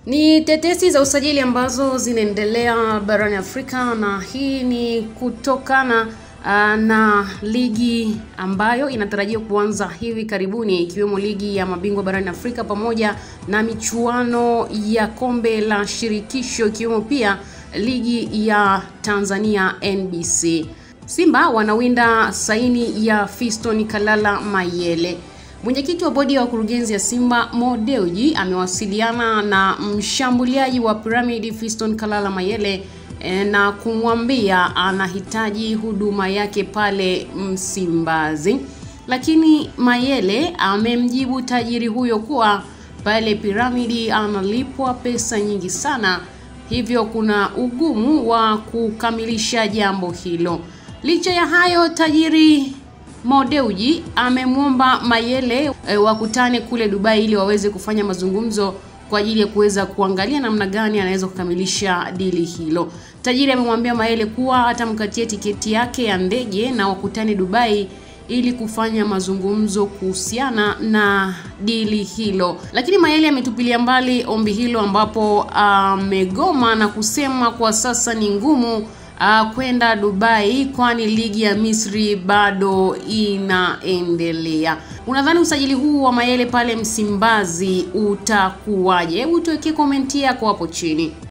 Ni tetesi za usajili ambazo zinaendelea barani Afrika na hii ni kutokana uh, na ligi ambayo inatarajiwa kuanza hivi karibuni ikiwemo ligi ya mabingwa barani Afrika pamoja na michuano ya kombe la shirikisho ikiwemo pia ligi ya Tanzania NBC. Simba wanawinda saini ya Fiston Kalala Mayele. Mwenyekiti wa bodi ya wakurugenzi ya Simba Mo Dewji amewasiliana na mshambuliaji wa Pyramid Fiston Kalala Mayele e, na kumwambia anahitaji huduma yake pale Msimbazi, lakini Mayele amemjibu tajiri huyo kuwa pale Pyramid analipwa pesa nyingi sana, hivyo kuna ugumu wa kukamilisha jambo hilo. Licha ya hayo, tajiri Mo Dewji amemwomba Mayele e, wakutane kule Dubai ili waweze kufanya mazungumzo kwa ajili ya kuweza kuangalia namna gani anaweza kukamilisha dili hilo. Tajiri amemwambia Mayele kuwa atamkatia tiketi yake ya ndege na wakutane Dubai ili kufanya mazungumzo kuhusiana na dili hilo, lakini Mayele ametupilia mbali ombi hilo, ambapo amegoma uh, na kusema kwa sasa ni ngumu uh, kwenda Dubai kwani ligi ya Misri bado inaendelea. Unadhani usajili huu wa Mayele pale Msimbazi utakuwaje? Hebu tuwekee komenti yako hapo chini.